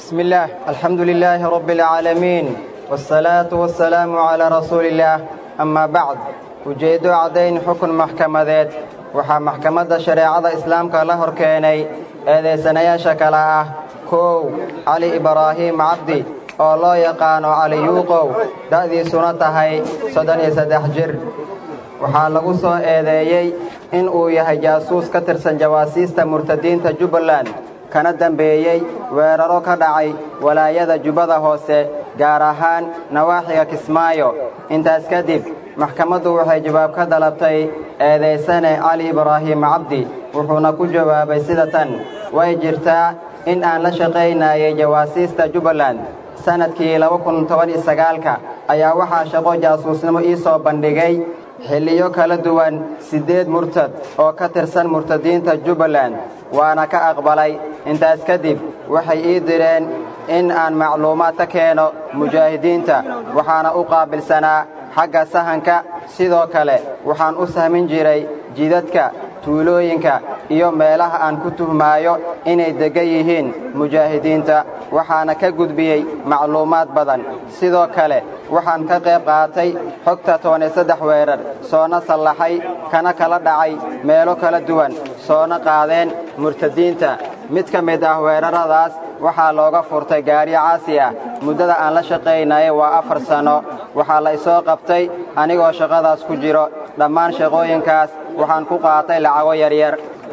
بسم الله الحمد لله رب العالمين والصلاة والسلام على رسول الله أما بعد ujeeddo caddayn xukun maxkamadeed waxaa maxkamadda shareecada islaamka la hor keenay eedaysanayaasha kale ah kow cali ibraahiim cabdi oo loo yaqaano cali yuuqow da'diisuna tahay soddon iyo saddex jir waxaa lagu soo eedeeyey in uu yahay jaasuus ka tirsan jawaasiista murtadiinta jubbaland kana dambeeyey weeraro ka dhacay walaayada jubbada hoose gaar ahaan nawaaxiga kismaayo intaas kadib maxkamaddu waxay jawaab ka dalabtay eedaysane cali ibraahiim cabdi wuxuuna ku jawaabay sida tan way jirtaa in aan la shaqaynayay jawaasiista jubbaland sannadkii laba kun toban iyo sagaalka ayaa waxaa shaqo jaasuusnimo ii soo bandhigay xilliyo kala duwan siddeed murtad oo ka tirsan murtadiinta jubbaland waana ka aqbalay intaas kadib waxay ii direen in aan macluumaad ka keeno mujaahidiinta waxaana u qaabilsanaa xagga sahanka sidoo kale waxaan u sahmin jiray jidadka tuulooyinka iyo meelaha aan ku tuhmaayo inay deggan yihiin mujaahidiinta waxaana ka gudbiyey macluumaad badan sidoo kale waxaan ka qayb qaatay xogta toban saddex weerar soona sallaxay kana kala dhacay meelo kala duwan soona qaadeen murtadiinta mid ka mid ah weeraradaas waxaa looga furtay gaari caasi ah muddada aan la shaqaynayay waa afar sanno waxaa la isoo qabtay anigoo shaqadaas ku jiro dhammaan shaqooyinkaas waxaan ku qaatay lacago yaryar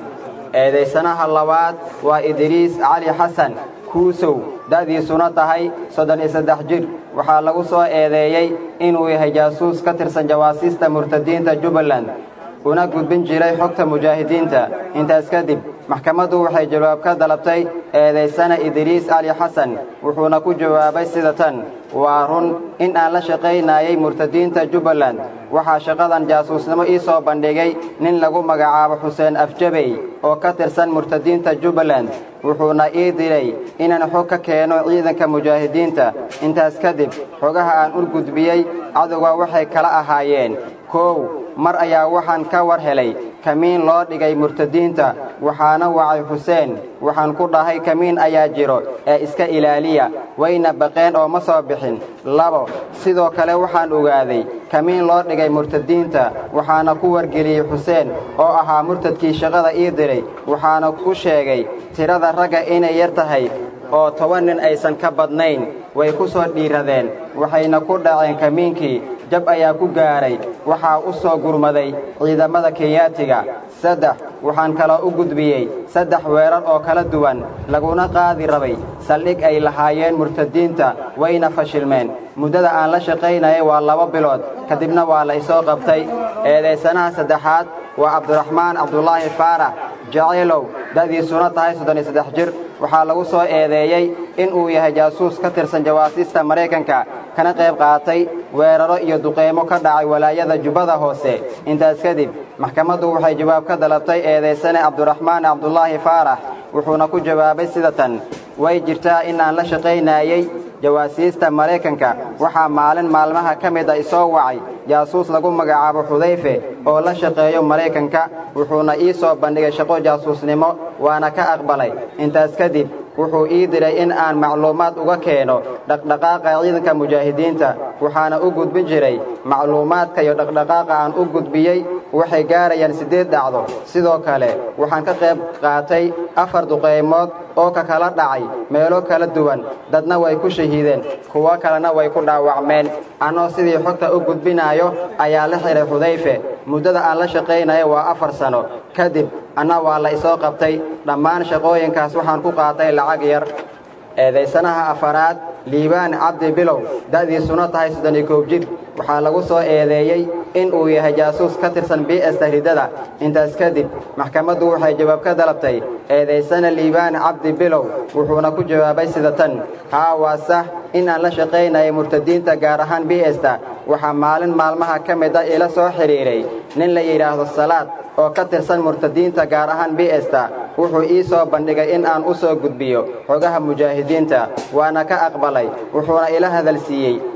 eedaysanaha labaad waa idriis cali xasan kuusow da'diisuna tahay soddon iyo saddex jir waxaa lagu soo eedeeyey inuu yahay jaasuus ka tirsan jawaasiista murtadiinta jubbaland una gudbin jiray xogta mujaahidiinta intaas kadib maxkamaddu waxay jawaab ka dalabtay eedaysana idriis cali xasan wuxuuna ku jawaabay sida tan waa run in aan la shaqaynayay murtadiinta jubbaland waxaa shaqadan jaasuusnimo ii soo bandhigay nin lagu magacaabo xuseen afjabey oo ka tirsan murtadiinta jubbaland wuxuuna ii diray inaan xog ka keeno ciidanka mujaahidiinta intaas kadib xogaha aan u gudbiyey cadowga waxay kala ahaayeen kow mar ayaa waxaan ka war helay kamiin loo dhigay murtadiinta waxaana wacay xuseen waxaan ku dhahay kamiin ayaa jiro ee iska ilaaliya wayna baqeen oo ma soo bixin labo sidoo kale waxaan ogaaday kamiin loo dhigay murtadiinta waxaana ku wargeliyey xuseen oo ahaa murtadkii shaqada ii diray waxaana ku sheegay tirada ragga inay yar tahay oo toban nin aysan ka badnayn way ku soo dhiiradeen waxayna ku dhaceen kamiinkii jab ayaa ku gaaray waxaa u soo gurmaday ciidamada kenyaatiga saddex waxaan kaloo u gudbiyey saddex weerar oo kala duwan laguna qaadi rabay saldhig ay lahaayeen murtadiinta wayna fashilmeen muddada aan la shaqaynayay waa laba bilood kadibna waa la isoo qabtay eedaysanaha saddexaad waa cabdiraxmaan cabdulaahi faarax jaceylow da'diisuna tahay soddon iyo saddex jir waxaa lagu soo eedeeyey in uu yahay jaasuus ka tirsan jawaasiista maraykanka kana qayb qaatay weeraro iyo duqeymo ka dhacay walaayada jubbada hoose intaas kadib maxkamaddu waxay jawaab ka dalabtay eedaysane cabdiraxmaan cabdulaahi faarax wuxuuna ku jawaabay sida tan way jirtaa in aan la shaqaynayey jawaasiista maraykanka waxaa maalin maalmaha ka mid a isoo wacay jaasuus lagu magacaabo xudayfe oo la shaqeeyo maraykanka wuxuuna ii soo bandhigay shaqo jaasuusnimo waana ka aqbalay intaas kadib wuxuu ii diray in aan macluumaad uga keeno dhaqdhaqaaqa ciidanka mujaahidiinta waxaana u gudbin jiray macluumaadka iyo dhaqdhaqaaqa aan u gudbiyey waxay gaarayaan siddeed dhacdo sidoo kale waxaan ka qayb qaatay afar duqaymood oo ka kala dhacay meelo kala duwan dadna way ku shahiideen kuwo kalena way ku dhaawacmeen annoo sidii xogta u gudbinaayo ayaa la xihay xudayfe muddada aan la shaqaynayo waa afar sano kadib anna waa la isoo qabtay dhammaan shaqooyinkaas waxaan ku qaatay lacag yar eedaysanaha afaraad liibaan cabdi bilow da'diisuna tahay soddon iyo koow jir waxaa lagu soo eedeeyey in uu yahay jaasuus ka tirsan bs tahridada intaas kadib maxkamaddu waxay jawaab ka dalabtay eedaysana liibaan cabdi bilow wuxuuna ku jawaabay sida tan haa waa sax in aan la shaqaynayay murtadiinta gaar ahaan bsta waxaa maalin maalmaha ka mid a ila soo xidhiidhay nin la yidhaahdo salaad oo ka tirsan murtadiinta gaar ahaan bsta wuxuu ii soo bandhigay in aan u soo gudbiyo xogaha mujaahidiinta waana ka aqbalay wuxuuna ila hadalsiiyey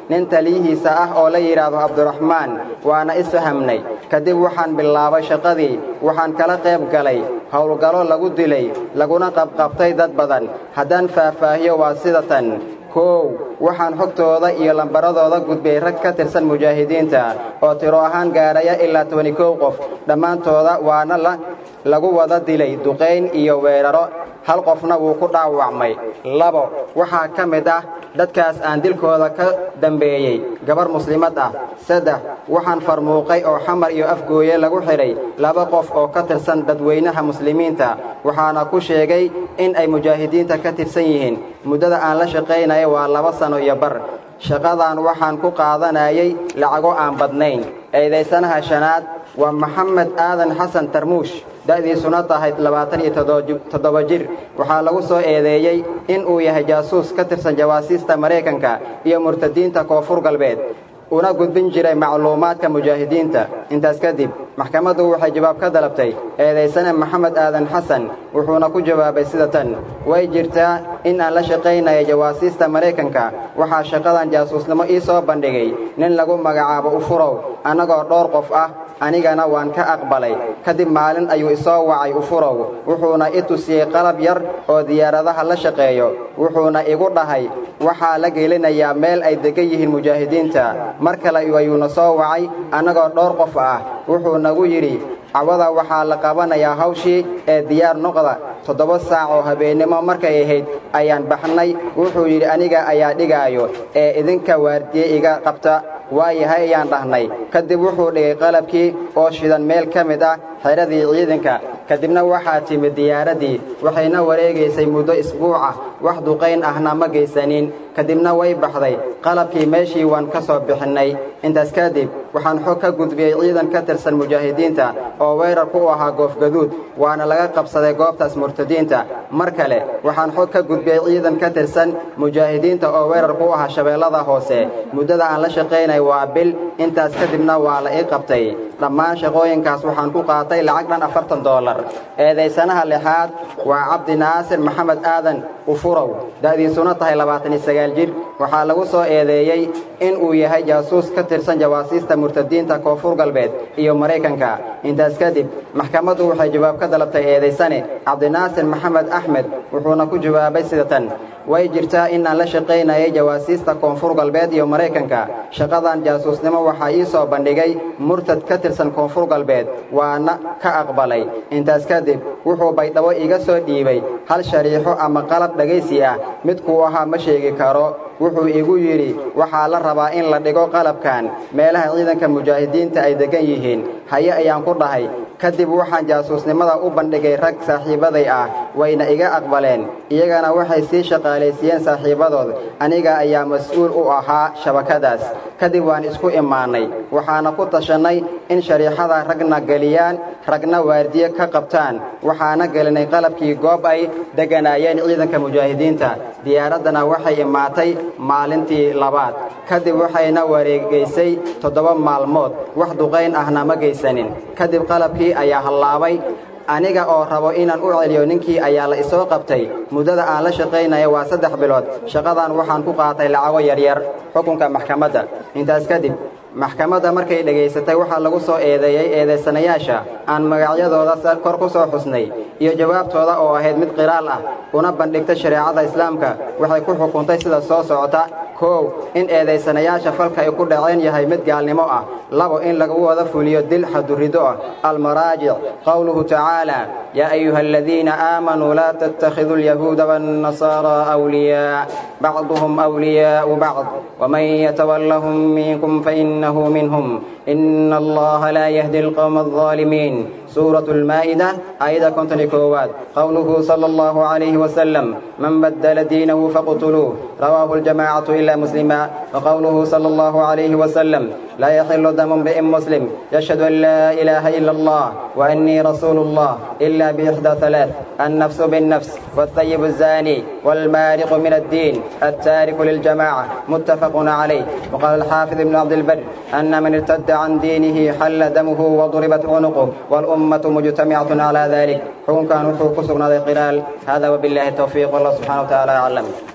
nin taliyihiisa ah oo la yidhaahdo cabdiraxmaan waana isfahamnay kadib waxaan bilaabay shaqadii waxaan kala qayb galay howlgallo lagu dilay laguna qabqabtay dad badan haddaan faahfaahiyo waa sida tan koow waxaan xogtooda iyo lambaradooda gudbiyey rag ka tirsan mujaahidiinta oo tiro ahaan gaadhaya ilaa tobani kow qof dhammaantooda waana la lagu wada dilay duqayn iyo weeraro hal qofna wuu ku dhaawacmay labo waxaa ka mid ah dadkaas aan dilkooda ka dambeeyey gabar muslimad ah saddex waxaan farmuuqay oo xamar iyo afgooye lagu xidhay laba qof oo ka tirsan dadweynaha muslimiinta waxaana ku sheegay in ay mujaahidiinta ka tirsan yihiin muddada aan la shaqaynaya waa laba sano iyo bar shaqadan waxaan ku qaadanayay lacago aan badnayn eedaysanaha shanaad waa maxamed aadan xasan tarmuush da'diisuna tahay labaatan iyo toddoba jir waxaa lagu soo eedeeyey in uu yahay jaasuus ka tirsan jawaasiista maraykanka iyo murtadiinta koonfur galbeed una gudbin jiray macluumaadka mujaahidiinta intaas kadib maxkamaddu waxay jawaab ka dalabtay eedaysane maxamed aadan xasan wuxuuna ku jawaabay sida tan way jirtaa in aan la shaqaynayo jawaasiista maraykanka waxaa shaqadan jaasuusnimo ii soo bandhigay nin lagu magacaabo ufurow annagoo dhowr qof ah anigana waan ka aqbalay kadib maalin ayuu isoo wacay ufurow wuxuuna i tusiyey qalab yar oo diyaaradaha la shaqeeyo wuxuuna igu dhahay waxaa la gelinayaa meel ay degan yihiin mujaahidiinta mar kale ayuuna soo wacay annagoo dhowr qof ah wuxuu nagu yidhi cawada waxaa la qabanayaa hawshii ee diyaar noqda toddoba saac oo habeennimo markay ahayd ayaan baxnay wuxuu yidhi aniga ayaa dhigaayo ee idinka waardiye iga qabta waayahay ayaan dhahnay kadib wuxuu dhigay qalabkii oo shidan meel ka mid ah xeradii ciidanka kadibna waxaa timid diyaaraddii waxayna wareegaysay muddo isbuuca wax duqayn ahna ma geysanin kadibna way baxday qalabkii meeshii waan ka soo bixinnay intaas kadib waxaan xog ka gudbiyey ciidan ka tirsan mujaahidiinta oo weerar ku ahaa goofgaduud waana laga qabsaday goobtaas murtadiinta mar kale waxaan xog ka gudbiyey ciidan ka tirsan mujaahidiinta oo weerar ku ahaa shabeellada hoose muddada aan la shaqaynay waa bil intaas kadibna waa la ii qabtay dhammaan shaqooyinkaas waxaan ku qaatay lacag dhan afartan doolar eedaysanaha lixaad waa cabdi naasir maxamed aadan ufurow da'diisuna tahay labaatan iyo sagaal jir waxaa lagu soo eedeeyey in uu yahay jaasuus ka tirsan jawaasiista murtadiinta koonfur galbeed iyo maraykanka intaas kadib maxkamaddu waxay jawaab ka dalabtay eedaysane cabdinaasir maxamed axmed wuxuuna ku jawaabay sida tan way jirtaa inaan la shaqaynayay jawaasiista koonfur galbeed iyo maraykanka shaqadan jaasuusnimo waxaa ii soo bandhigay murtad ka tirsan koonfur galbeed waana ka aqbalay intaas kadib wuxuu baydhabo iga soo dhiibay hal shariixo ama qalab dhegaysi ah midkuu ahaa ma sheegi karo wuxuu igu yidhi waxaa la rabaa in la dhigo qalabkan meelaha ciidanka mujaahidiinta ay deggan yihiin haye ayaan ku dhahay kadib waxaan jaasuusnimada u bandhigay rag saaxiibaday ah wayna iga aqbaleen iyagana waxay sii shaqaalaysiiyeen saaxiibadood aniga ayaa mas-uul u ahaa shabakadaas kadib waan isku imaannay waxaana ku tashannay in shariixada ragna geliyaan ragna waardiye ka qabtaan waxaana gelinay qalabkii goob ay degganaayeen ciidanka mujaahidiinta diyaaraddana waxay imaatay maalintii labaad kadib waxayna wareegaysay toddoba maalmood wax duqayn ahna ma geysanin kadib qalabkii ayaa hallaabay aniga oo rabo inaan u celiyo ninkii ayaa la isoo qabtay muddada aan la shaqaynaya waa saddex bilood shaqadan waxaan ku qaatay lacago yaryar xukunka maxkamadda intaas kadib maxkamadda markay dhegaysatay waxaa lagu soo eedeeyey eedaysanayaasha aan magacyadooda kor ku soo xusnay iyo jawaabtooda oo ahayd mid qiraal ah una bandhigtay shareecada islaamka waxay ku xukuntay sida soo socota koow in eedaysanayaasha falka ay ku dhaceen yahay mid gaalnimo ah labo in lagu wada fuliyo dil xadurido ah almaraajic qowluhu tacaala yaa ayuha aladiina aamanuu laa tattakhiduu alyahuuda waannasaaraa awliyaa bacduhum awliyaa'u bacd waman yatawallahum minkum fainahu minhum ina allaha laa yahdi alqowma alظaalimiin سورة المائدة آية كنتني كواد قوله صلى الله عليه وسلم من بدل دينه فاقتلوه رواه الجماعة إلا مسلما وقوله صلى الله عليه وسلم لا يحل دم امرئ مسلم يشهد أن لا إله إلا الله وأني رسول الله إلا بإحدى ثلاث النفس بالنفس والثيب الزاني والمارق من الدين التارك للجماعة متفق عليه وقال الحافظ ابن عبد البر أن من ارتد عن دينه حل دمه وضربت عنقه والأمة مجتمعة على ذلك حكم كان حقوق سبنا قلال هذا وبالله التوفيق والله سبحانه وتعالى أعلم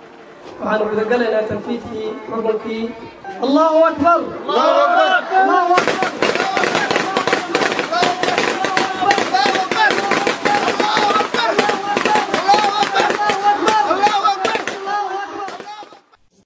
waxaanu gudagalaynaa tanfiidkii xukunkii allahu akbar allahu akbar